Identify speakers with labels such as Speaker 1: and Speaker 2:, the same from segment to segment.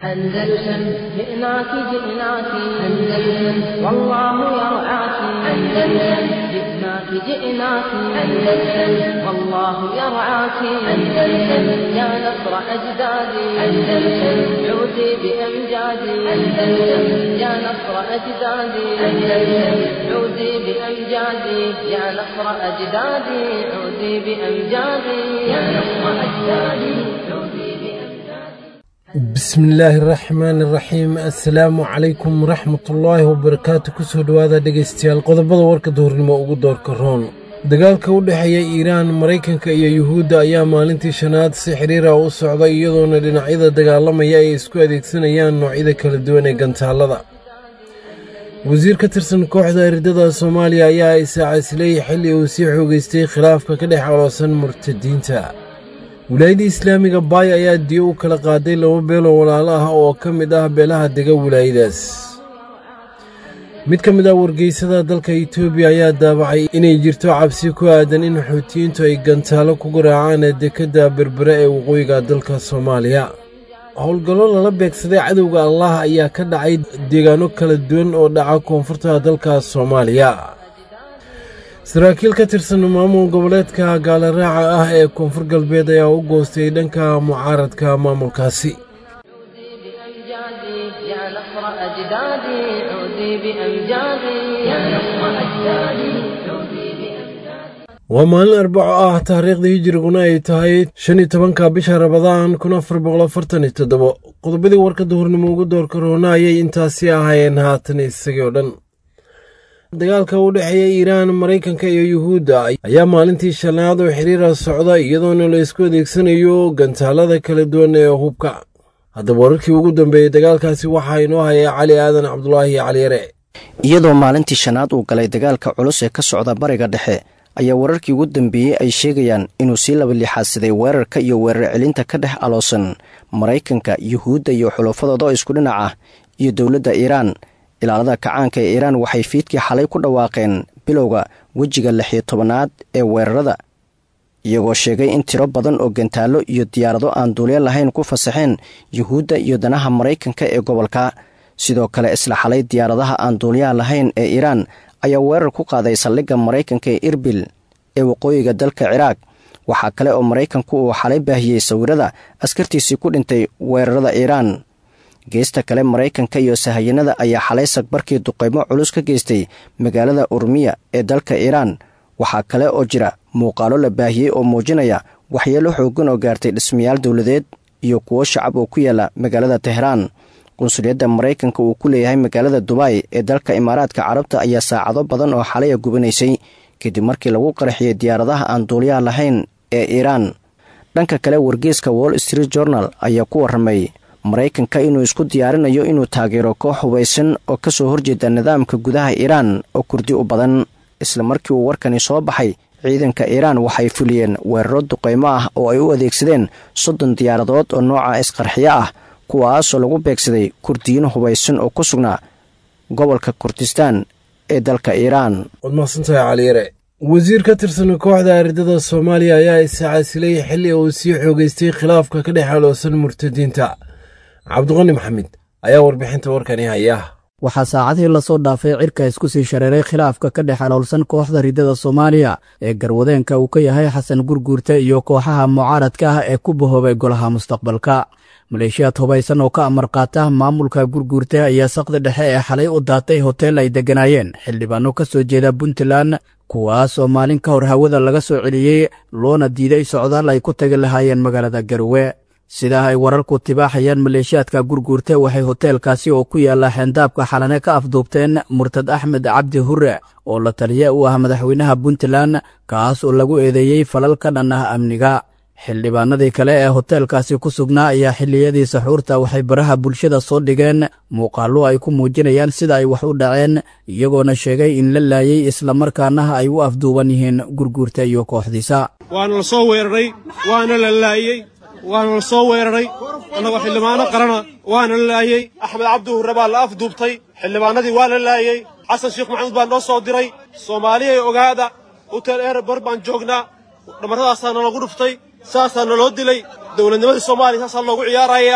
Speaker 1: أندلسن جئناك جئناك أندلسن والله يرعاك أندلسن جئناك جئناك أندلسن والله يرعاك أندلسن يا نصر أجدادي أندلسن عودي بأمجادي أندلسن يا نصر أجدادي أندلسن عودي بأمجادي يا نصر أجدادي عودي بأمجادي يا نصر أجدادي عودي بأمجادي
Speaker 2: bismi illaahi araxmaan iraxiim assalaamu calaykum waraxmatullaahi wabarakaatu kusoo dhowaada dhegaystayaal qodobada warka duhurnimo ugu doorka roon dagaalka u dhexeeya iiraan maraykanka iyo yuhuudda ayaa maalintii shanaad si xiriira u socda iyadoona dhinacyada dagaalamaya ay isku adeegsanayaan noocyada kala duwan ee gantaallada wasiir ka tirsan kooxda eridada soomaaliya ayaa isaacasley xilli uu sii xoogaystay khilaafka ka dhex aloosan murtadiinta wilaayadda islaamiga baay ayaa diyo u kala qaaday laba beeloo walaalo ah oo ka mid ah beelaha dega wilaayadaas mid ka mid ah wargeysada dalka etoobiya ayaa daabacay inay jirto cabsi ku aadan in xuutiyiintu ay gantaalo ku garaacaan dekedda berbere ee waqooyiga dalka soomaaliya howlgallo lala beegsaday cadowga allah ayaa ka dhacay deegaano kala duwan oo dhaca koonfurta dalka soomaaliya saraakiil ka tirsan maamul goboleedka gaalaraaca ah ee koonfur galbeed ayaa u goostay dhanka mucaaradka maamulkaasi
Speaker 1: بأمجادي يا نصر أجدادي عودي بأمجادي يا نصر أجدادي عودي بأمجادي
Speaker 2: waa maalin arbaco ah taariikhda hijiriguna ay tahay shan iyo tobanka bisha rabadaan kun afar boqol afartan iyo toddobo qodobadii warka duhurnimo ugu doorka roona ayay intaasi ahaayeen haatan isagii oo dhan dagaalka u dhexeeya iiraan maraykanka iyo yuhuudda ayaa maalintii shanaad oo xiriira socda iyadoona la isku adeegsanayo gantaalada kala duwan ee hubka haddaba wararkii ugu dambeeyey dagaalkaasi waxaa inoo hayay cali aadan cabdulaahi cali yare
Speaker 3: iyadoo maalintii shanaad uu galay dagaalka culus ee ka socda bariga dhexe ayaa wararkii ugu dambeeyey ay sheegayaan inuu sii laba lixaadsaday weerarka iyo weerar celinta ka dhex aloosan maraykanka yuhuudda iyo xulafadooda oo isku dhinac ah iyo dowladda iiraan ilaalada kacaanka ee iiraan waxay fiidkii xalay ku dhawaaqeen bilowga wejiga lixiyo tobanaad ee weerarada iyagoo sheegay in tiro badan oo gantaallo iyo diyaarado aan duulyo lahayn ku fasaxeen yuhuudda iyo danaha maraykanka ee gobolka sidoo kale isla xalay diyaaradaha aan duulyaha lahayn ee iiraan ayaa weerar ku qaaday saldhigga maraykanka ee irbil ee waqooyiga dalka ciraaq waxaa kale oo maraykanku uu xalay baahiyey sawirada askartiisii ku dhintay weerarada iiraan geesta kale maraykanka iyo sahayanada ayaa xalay sagbarkii duqaymo culus ka geystay magaalada urmiya ee dalka iiraan waxaa kale oo jira muuqaalo la baahiyey oo muujinaya waxyeelo xoogan oo gaartay dhismayaal dowladeed iyo kuwo shacab oo ku yaala magaalada tehraan qunsuliyadda maraykanka uu ku leeyahay magaalada dubai ee dalka imaaraadka carabta ayaa saacado badan oo xalaya gubanaysay kadib markii lagu qarxiyey diyaaradaha aan duuliyaha lahayn ee iiraan dhanka kale wargeeska wall street journal ayaa ku warramay maraykanka inuu isku diyaarinayo inuu taageero koox hubaysan oo ka soo horjeeda nidaamka gudaha iiraan oo kurdi u badan isla markii uu warkani soo baxay ciidanka iiraan waxay fuliyeen weeraro duqaymo ah oo ay u adeegsadeen soddon diyaaradood oo nooca isqarxiyo ah kuwaasoo lagu beegsaday kurdiyiin hubaysan oo ku sugnaa gobolka kurdistaan ee dalka iiraan
Speaker 2: waad mahadsantahay cali yare wasiir ka tirsan kooxda aridada soomaaliya ayaa isaacasilay xilli uu sii xoogaystay khilaafka ka dhex aloosan murtadiinta cabdiqani maxamed ayaa warbixinta warkani haya
Speaker 4: waxaa saacadihii lasoo dhaafay cirka isku sii shareeray khilaafka ka dhex aloolsan kooxda ridada soomaaliya ee garwadeenka uu ka yahay xasan gurguurte iyo kooxaha mucaaradka ah ee ku bahoobay golaha mustaqbalka maleeshiyaad hubaysan oo ka amar qaata maamulka gurguurte ayaa saqda dhexe ee xalay u daatay hoteel ay degganaayeen xildhibaano ka soo jeeda puntland kuwaas oo maalin ka hor hawada laga soo celiyey loona diiday socdaal ay ku tagi lahaayeen magaalada garowe sidaa ay wararku tibaaxayaan maleeshiyaadka gurguurte waxay hoteelkaasi oo ku yaalla xeendaabka xalane ka afduubteen murtad axmed cabdi hure oo la taliye u ah madaxweynaha puntland kaas oo lagu eedeeyey falal ka dhan ah amniga xildhibaanadii kale ee hoteelkaasi ku sugnaa ayaa xilliyadii saxuurta waxay baraha bulshada soo dhigeen muuqaallo ay ku muujinayaan sida ay wax u dhaceen iyagoona sheegay in la laayey islamarkaana ay u afduuban yihiin gurguurta iyo kooxdiisa
Speaker 5: waana la soo weeraray waana la laayey waana la soo weeraray annagoo xildhibaano qarana waana la laayey axmed cabdi hurre baa la afduubtay xildhibaanadii waa la laayey xasan sheekh maxamuud baa noo soo diray soomaaliyay ogaada hotel erebor baan joognaa dhamarradaasaa nalagu dhuftay saasaa naloo dilay dowladnimadii soomaaliya saasaa loogu ciyaarayaa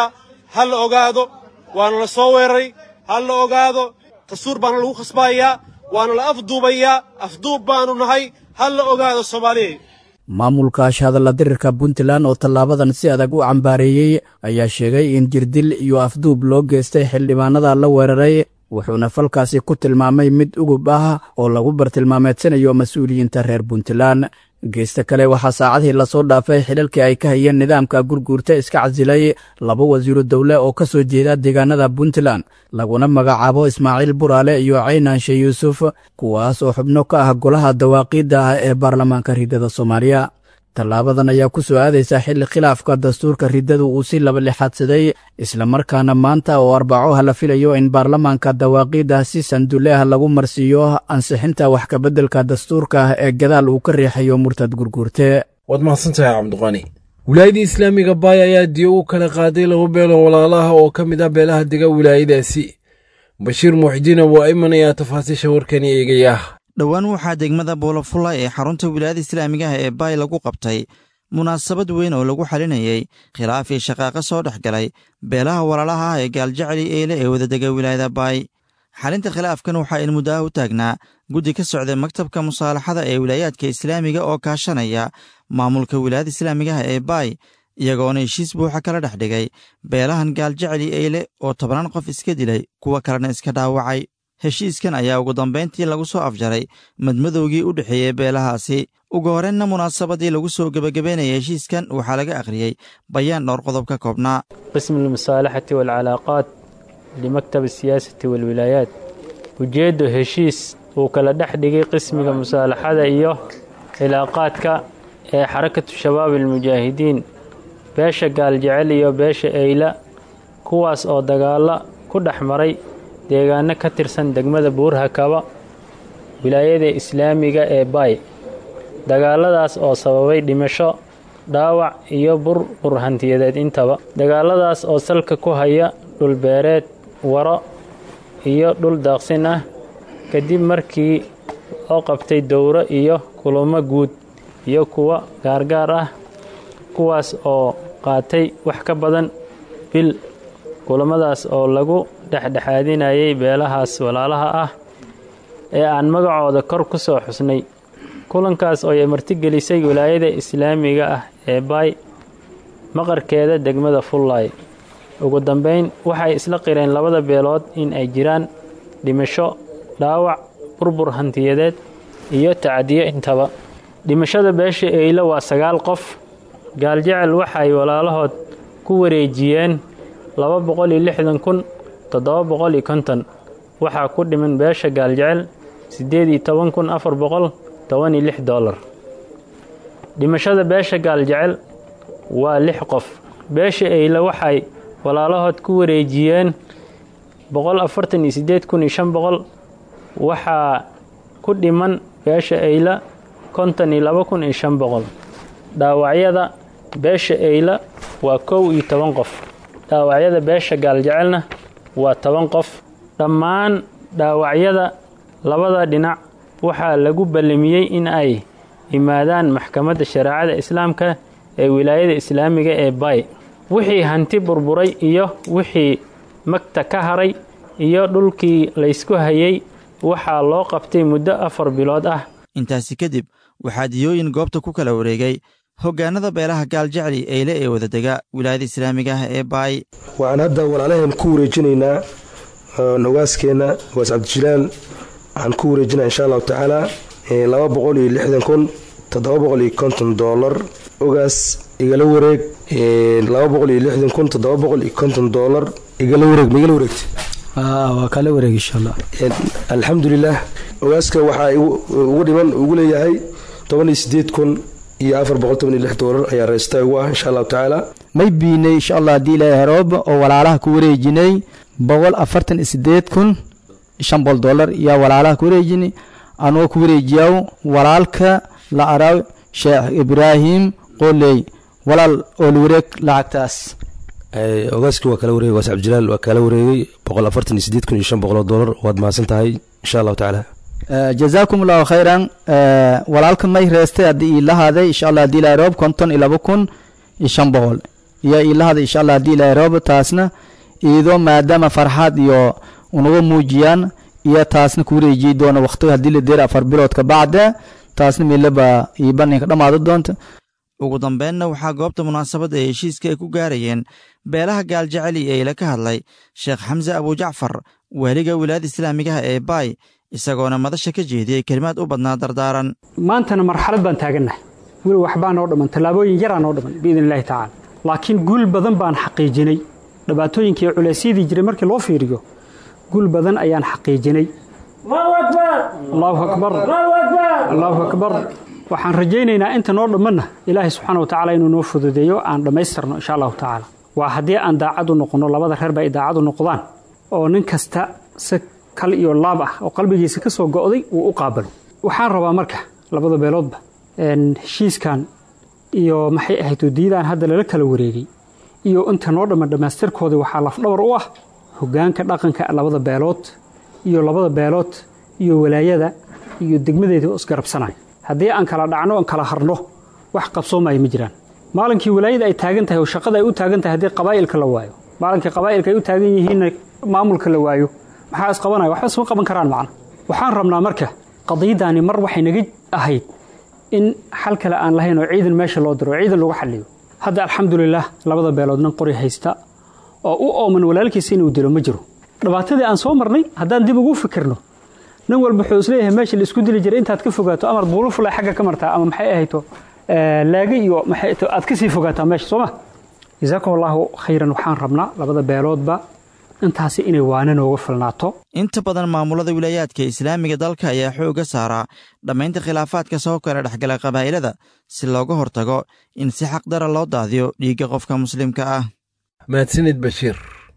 Speaker 5: ha la ogaado waana la soo weeraray ha la ogaado dastuur baana lagu khasbayaa waana la afduubayaa afduub baanu nahay ha la ogaado soomaaliya
Speaker 4: maamulka ashhadalla dirirka puntland oo tallaabadan si adag u cambaareeyey ayaa sheegay in jirdil iyo afduub loo geystay xildhibaanada la weeraray wuxuuna falkaasi ku tilmaamay mid ugub ah oo lagu bartilmaameedsanayo mas-uuliyiinta reer puntland geesta kale waxaa saacadihii lasoo dhaafay xidhalkii ay ka hayeen nidaamka gurguurta iska casilay laba wasiiru dowle oo ka soo jeeda deegaanada puntland laguna magacaabo ismaaciil buraale iyo caynaanshe yuusuf kuwaas oo xubno ka ah golaha dawaaqiidda ah ee baarlamaanka riddada soomaaliya tallaabadan ayaa ku soo aadaysa xilli khilaafka dastuurka riddadu uu si laba lixaadsaday islamarkaana maanta oo arbacoha la filayo in baarlamaanka dawaaqiidda si sandulle ah lagu marsiiyo ansixinta wax kabeddelka dastuurka ee gadaal uu ka riixayo murtad gurguurte
Speaker 2: waad mahadsantahay cabdiqani wilaayadii islaamiga baay ayaa diyo u kala qaaday laba beelo walaalaha oo ka mid ah beelaha dega wilaayadaasi bashiir muuxdiin abuu ayman ayaa tafaasiisha warkani eegaya
Speaker 6: dhowaan waxaa degmada boolofulla ee xarunta wilaayada islaamiga ah ee baay lagu qabtay munaasabad weyn oo lagu xalinayey khilaaf iyo shaqaaqa soo dhex galay beelaha walaalaha ah ee gaaljacli eyle ee wadadega wilaayada baay xalinta khilaafkan waxaa in muddaha u taagnaa guddi ka socday maktabka musaalaxada ee wilaayaadka islaamiga oo kaashanaya maamulka wilaayada islaamiga ah ee baay iyagoona heshiis buuxa kala dhex dhigay beelahan gaaljacli eyle oo tobannaan qof iska dilay kuwa kalena iska dhaawacay heshiiskan ayaa ugu dambayntii lagu soo afjaray madmadowgii u dhexeeyey beelahaasi ugu horreynna munaasabadii lagu soo gebagabaynaya heshiiskan waxaa laga akhriyey bayaan dhowr qodob ka koobnaa
Speaker 7: qismu almusaalaxati waalcalaaqaat limaktab asiyaasati waalwilaayaat ujeeddo heshiis uu kala dhex dhigay qismiga musaalaxada iyo cilaaqaadka ee xarakatu shabaab almujaahidiin beesha gaaljecel iyo beesha eyla kuwaas oo dagaalla ku dhex maray deegaano ka tirsan degmada buurhakaba wilaayada islaamiga ee baay dagaaladaas oo sababay dhimasho dhaawac iyo burbur hantiyadeed intaba dagaaladaas oo salka ku haya dhulbeereed waro iyo dhul daaqsin ah kadib markii loo qabtay dowro iyo kulamo guud iyo kuwa gaargaar ah kuwaas oo qaatay wax ka badan bil kulamadaas oo lagu dhexdhexaadinayay beelahaas walaalaha ah ee aan magacooda kor ku soo xusnay kulankaas oo ay martigelisay wilaayada islaamiga ah ee baay maqarkeeda degmada fullaay ugu dambayn waxay isla qireen labada beelood in ay jiraan dhimasho dhaawac burbur hantiyadeed iyo tacadiyo intaba dhimashada beesha eylo waa sagaal qof gaaljecel waxay walaalahood ku wareejiyeen laba boqol iyo lixdan kun toddoba boqol iyo konton waxaa ku dhiman beesha gaaljecel siddeed iyo toban kun afar boqol toban iyo lix dollar dhimashada beesha gaaljecel waa lix qof beesha eyle waxay walaalahood ku wareejiyeen boqol afartan iyo siddeed kun iyo shan boqol waxaa ku dhiman beesha eyla konton iyo laba kun iyo shan boqol dhaawacyada beesha eyla waa kow iyo toban qof dhaawacyada beesha gaaljecelna waa toban qof dhammaan dhaawacyada labada dhinac waxaa lagu ballamiyey in ay yimaadaan maxkamadda shareecada islaamka ee wilaayada islaamiga ee bay wixii hanti burburay iyo wixii magta ka haray iyo dhulkii laysku hayay waxaa loo qabtay muddo afar bilood ah
Speaker 6: intaasi kadib waxaa diyooyin goobta ku kala wareegay hoggaanada beelaha gaaljecli eyle ee wadadega wilaayada islaamiga ah ee baay
Speaker 8: waxaan hadda walaalaheen ku wareejinaynaa hogaaskeenna hogaas cabdijilaal waxaan ku wareejinaa insha allahu tacaala laba boqol iyo lixdan kun toddoba boqol iyo konton doolar ogaas igala wareeg laba boqol iyo lixdan kun toddoba boqol iyo konton doolar igala wareeg ma igala wareegta
Speaker 9: waa kala wareeg insha allah
Speaker 8: alxamdulilah ogaaska waxaa ugu dhiman ugu leeyahay toban iyo sideed kun iyo afar boqol toban iyo lix doolar ayaa reesta ugu ah insha allahu tacaala
Speaker 9: may biinay insha allah haddii ilaahay heroob oo walaalaha ku wareejinay boqol afartan iyo sideed kun shan boqol doolar yaa walaalaha ku wareejinay anoo ku wareejiyaw walaalka la araw sheekh ibraahim qoley walaal oo la wareeg lacagtaas
Speaker 8: ogaaskii waa kala wareegay ogaas cabdijilaal waa kala wareegay boqol afartan iyo sideed kun iyo shan boqoloo doolar waad mahadsan tahay insha allahu tacaala
Speaker 9: jazaakum allahu khayran walaalka may reestay haddii ii lahaaday insha allah haddii ilaahay roob konton iyo laba kun iyo shan boqol iyo ii lahaaday insha allah haddii ilaahay roob taasna iyadoo maadaama farxaad iyo unaga muujiyaan iyo taasna ku wareejiyi doona waqtiga haddii la deer afar bilood ka bacda taasna meelaba iyo banninka dhammaada doonta
Speaker 6: ugu dambeenna waxaa goobta munaasabadda ee heshiiska ay ku gaarayeen beelaha gaaljeceli ee ila ka hadlay sheekh xamse abujacfar waaliga wilaayada islaamigaha ee baay isagoona madasha ka jeediyey kelimaad u badnaa dardaaran
Speaker 10: maantana marxalad baan taagannahay weli waxbaa noo dhamman tallaabooyin yaraa noo dhamman biidn illahi tacaala laakiin guul badan baan xaqiijinay dhibaatooyinkii culeysyadii jiray markii loo fiiriyo guul badan ayaan xaqiijinay allahu akbar allahu akbar waxaan rajaynaynaa inta noo dhammanna ilaahay subxaana watacaala inuu noo fududeeyo aan dhammaystirno insha allahu tacaala waa haddii aan daacad u noqonno labada reerba ay daacad u noqdaan oo nin kasta si kal iyo laab ah oo qalbigiisa ka soo go'day uu u qaabalo waxaan rabaa marka labada beeloodba heshiiskan iyo maxay ahayd diidaan hadda lala kala wareegay iyo inta noo dhamman dhammaystirkooda waxaa lafdhabar u ah hoggaanka dhaqanka labada beelood iyo labada beelood iyo walaayada iyo degmadeeda oo isgarabsanaya haddii aan kala dhacno aan kala harno wax qabsoomaya ma jiraan maalinkii walaayada ay taagan tahay oo shaqada ay u taagan tahay haddii qabaa'ilka la waayo maalinkii qabaa'ilka ay u taagan yihiinna maamulka la waayo maxaa isqabanaya waxba isma qaban karaan macna waxaan rabnaa marka qadiyaddaani mar waxay naga ahayd in xal kale aan lahayn oo ciidan meesha loo diro oo ciidan lagu xalliyo hadda alxamdulilaah labada beelood nin qori haysta oo u ooman walaalkiisa inuu dilo ma jiro dhibaatadii aan soo marnay haddaan dib ugu fikirno nin walba wuxuu isleeyahay meesha la isku dili jiray intaad ka fogaato amar buulo fulay xagga ka martaa ama maxay ahayto laaga iyo maxay aad ka sii fogaataa meesha soo ma jazaakum allahu khayran waxaan rabnaa labada beeloodba intaasi inay waana nooga filnaato
Speaker 6: inta badan maamulada wilaayaadka islaamiga dalka ayaa xoogga saaraa dhammaynta khilaafaadka soo kala dhexgala qabaa'ilada si looga hortago in si xaqdara loo daadiyo dhiigga qofka muslimka ah
Speaker 2: mahadsanid bashiir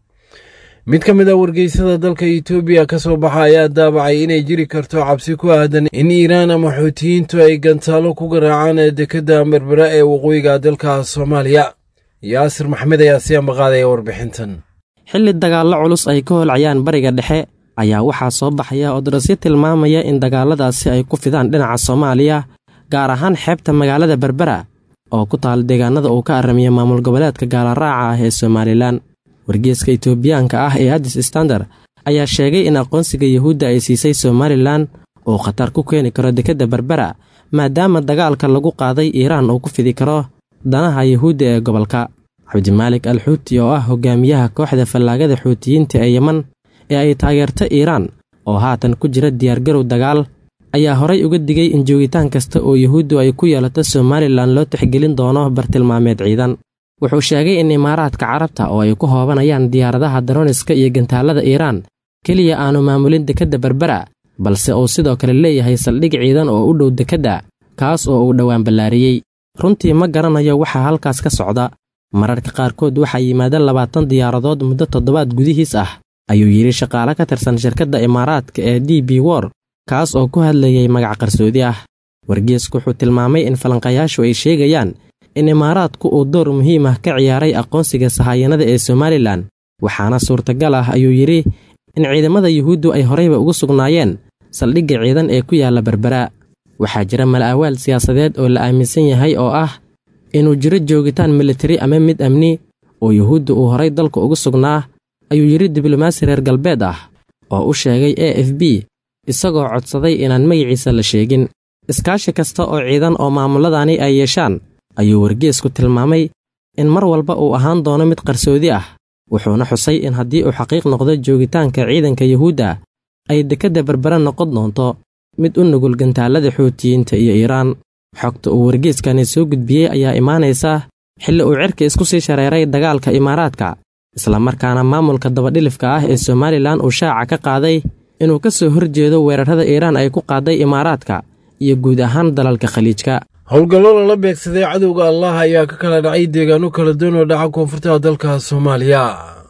Speaker 2: mid ka mid a wargeysada dalka etoobiya ka soo baxa ayaa daabacay inay jiri karto cabsi ku aadan in iiraan ama xuutiyiintu ay gantaalo ku garaacaan dekedda berbera ee waqooyiga dalka soomaaliya yaasir maxmed ayaa sii ambaqaadaya warbixintan
Speaker 11: xilli dagaallo culus ay ka holcayaan bariga dhexe ayaa waxaa soo baxaya odarasyo tilmaamaya in dagaalladaasi ay ku fidaan dhinaca soomaaliya gaar ahaan xeebta magaalada berbera oo ku taal deegaanada uu ka aramiya maamul goboleedka gaalaraaca ah ee somalilan wargeeska itoobiyaanka ah ee addis standard ayaa sheegay in aqoonsiga yuhuudda ay siisay somalilan uu khatar ku keeni karo dekedda berbera maadaama dagaalka lagu qaaday iiraan uu ku fidi karo danaha yuhuudda ee gobolka cabdimaalik al xuuti oo ah hogaamiyaha kooxda fallaagada xuutiyiinta ee yeman ee ay taageerto iiraan oo haatan ku jira diyaargarow dagaal ayaa horay uga digay in joogitaan kasta oo yuhuuddu ay ku yeelato somalilan loo tixgelin doono bartilmaameed ciidan wuxuu sheegay in imaaraadka carabta oo ay ku hoobanayaan diyaaradaha daroniska iyo gantaallada iiraan keliya aanu maamulin dekedda berbera balse uu sidoo kale leeyahay saldhig ciidan oo u dhow dekedda kaas oo uu dhowaan ballaariyey runtii ma garanayo waxaa halkaas ka socda mararka qaarkood waxaa yimaada labaatan diyaaradood muddo toddobaad gudihiis ah ayuu yidhi shaqaale ka tirsan shirkadda imaaraadka ee d b wor kaas oo ku hadlayay magac qarsoodi ah wargeesku wuxuu tilmaamay in falanqayaashu ay sheegayaan in imaaraadku uu door muhiim ah ka ciyaaray aqoonsiga sahayanada ee somalilan waxaana suurtagal ah ayuu yidhi in ciidamada yuhuuddu ay horayba ugu sugnaayeen saldhigga ciidan ee ku yaalla berbera waxaa jira mala'awaal siyaasadeed oo la aaminsan yahay oo ah inuu jiro joogitaan militari ama mid amni oo yuhuudda uu horay dalka ugu sugnaa ayuu yidhi diblomaasi reer galbeed ah oo u sheegay a f b isagoo codsaday inaan magaciisa la sheegin iskaashi kasta oo ciidan oo maamulladani ay yeeshaan ayuu wargeesku tilmaamay in mar walba uu ahaan doono mid qarsoodi ah wuxuuna xusay in haddii uu xaqiiq noqdo joogitaanka ciidanka yuhuudda ay dekedda berbera noqon doonto mid u nugul gantaallada xuutiyiinta iyo iiraan xogta uu wargeeskani soo gudbiyey ayaa imaanaysa xilli uu cirka isku sii shareeray dagaalka imaaraadka islamarkaana maamulka dabadhilifka ah ee somalilan uu shaaca ka qaaday inuu ka soo horjeedo weerarrada iiraan ay ku qaaday imaaraadka iyo guud ahaan dalalka khaliijka
Speaker 2: howlgallo lala beegsaday cadowga allah ayaa ka kala dhacay deegaano kala duwan oo dhaca koonfurta dalka soomaaliya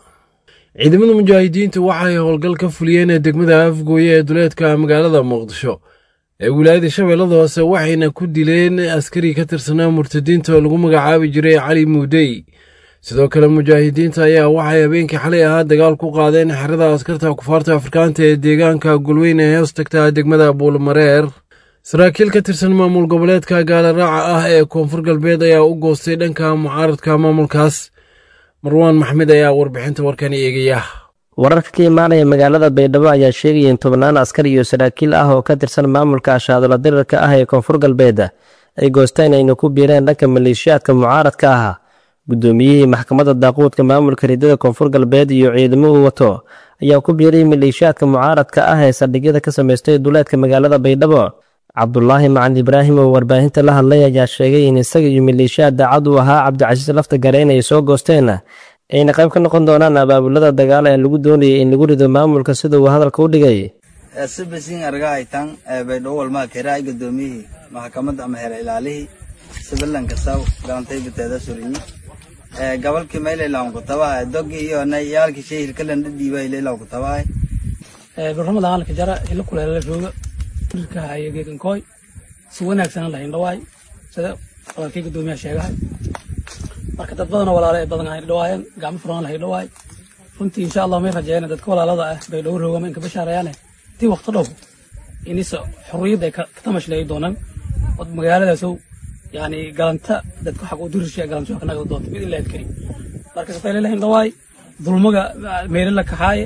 Speaker 2: ciidamada mujaahidiintu waxay howlgal ka fuliyeen degmada afgooye ee duleedka magaalada muqdisho ee wilaayada shabeellada hoose waxayna ku dileen askari ka tirsanaa murtadiinta oo lagu magacaabi jiray cali muudey sidoo kale mujaahidiinta ayaa waxay habeenkii xalay ahaa dagaal ku qaadeen xerada askarta kufaarta afrikaanta ee deegaanka golweyne ee hoos tagta degmada buulmareer saraakiil ka tirsan maamul goboleedka gaalaraaca ah ee koonfur galbeed ayaa u goostay dhanka mucaaradka maamulkaas marwaan maxmed ayaa warbixinta warkani eegaya
Speaker 12: wararka ka imaanaya magaalada baydhabo ayaa sheegaya in tobnaan askar iyo saraakiil ah oo ka tirsan maamulka ashaadola dirirka ah ee koonfur galbeed ay goosteen ayna ku biireen dhanka maleeshiyaadka mucaaradka ah guddoomiyihii maxkamadda daaquudka maamulka ridada koonfur galbeed iyo ciidamo uu wato ayaa ku biiray maleeshiyaadka mucaaradka ah ee saldhigyada ka samaystay duleedka magaalada baydhabo cabdulaahi macali ibraahim oo warbaahinta la hadlay ayaa sheegay in isaga iyo maleeshiyaad daacad u ahaa cabdicasiis lafta gareen ay soo goosteen ayna qayb ka noqon doonaan abaabulada dagaal ee lagu doonayay in lagu rido maamulka sida uu hadalka u dhigay
Speaker 13: sibasin argahaytan baydhabo walmaa keraay gudoomiyihii maxkamadda ama heer ilaalihii sibilan kasaw galantay biteeda surinyi gabalkii maylaylawn kutabaha dogi iyo yaalki shay hilkalan dhadhiiba ilaylaw kutabaha
Speaker 14: barnamada halka jara hilo kuleela jooga dhirka haya geegankooy si wanaagsan la hindhawaay sida walaalkii gudoomiyaha sheegahay marka dad badanoo walaale ay badan hindhawaayeen gacmo furan la hindhawaay runtii insha allah may rajeeyeen dadka walaalada ah bay dhowr hoogama inka bashaarayaane tii waqti dhow inisa xurriyadda ay ka tamashlay doonaan od magaaladaasow yani galanta dadka xaq u dirisha galanto ka nagada doonta mid ilaahay karim marka safay leeyahay dhawaay dulmaga meelo la kaxaaya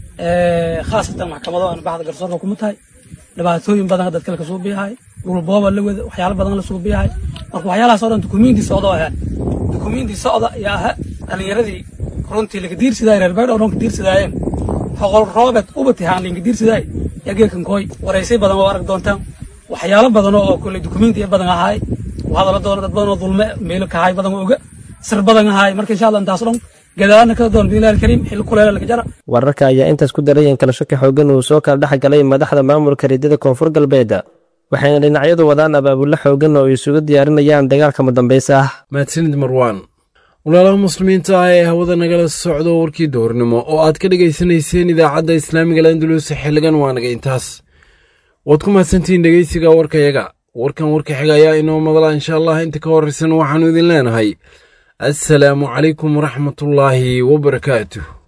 Speaker 14: ee khaasatan maxkamado aan baxda garsoorka kuma tahay dhibaatooyin badan dadka la soo biyahay dhul booba la wada waxyaalo badan la soo biyahay marka waxyaalahaas oo dhan dukumiinti socda ahaan dukumiinti socda yaa aha dhalinyaradii runtii laga diirsidaay reer baydhowr runka diirsidaayeen hoqol roobet ubatihaan linka diirsidaay yaa geelkan kooy waraysay badan oo arag doontaan waxyaalo badan oo kule dukumiinti badan ahaay hadala doono dad badan oo dulme meelo kahay badan oga sir badan ahaay marka insha allah intaas dhan gadaana ka doon bilaal kariim xilli kuleela laga jara
Speaker 12: wararka ayaa intaas ku daray in kala shaki xoogan uu soo kala dhex galay madaxda maamulka ridada koonfur galbeed waxayna dhinacyadu wadaan abaabulo xoogan oo isugu diyaarinayaan dagaalka madambaysa ah
Speaker 2: mahadsanid marwaan walaalaha muslimiinta ah ee hawada nagala socdo warkii doornimo oo aad ka dhegaysanayseen idaacadda islaamiga landulus xilligan waa naga intaas waad ku mahadsantihiin dhegeysiga warkayaga warkan warka xiga ayaa inoo madala insha allah inta ka horraysan waxaannu idin leenahay assalaamu calaykum waraxmatullaahi wabarakaatuh